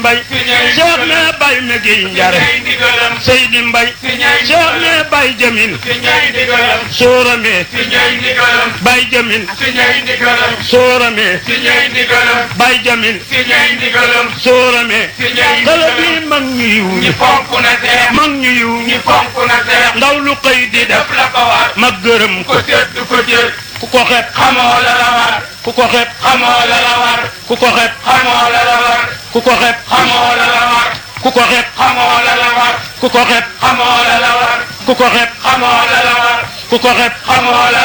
Mbay Cheikh ne Bay Megi Njare Seydi Mbay Cheikh ne Bay Jamin Soorame Bay Jamin Soorame Bay Jamin Soorame xale bi mag ñu yiw ñi mag ñu yiw ñi ndaw lu xëy di def ma gërëm ko ku ko xeeb xamoo la la war ku ko xeeb xamoo la la war ku ko xeeb xamoo la la war ku ko xeeb xamoo la la war ku ko xeeb xamoo la la war ku ko xeeb xamoo la la war ku ko xeeb xamoo la la war ku ko xeeb xamoo la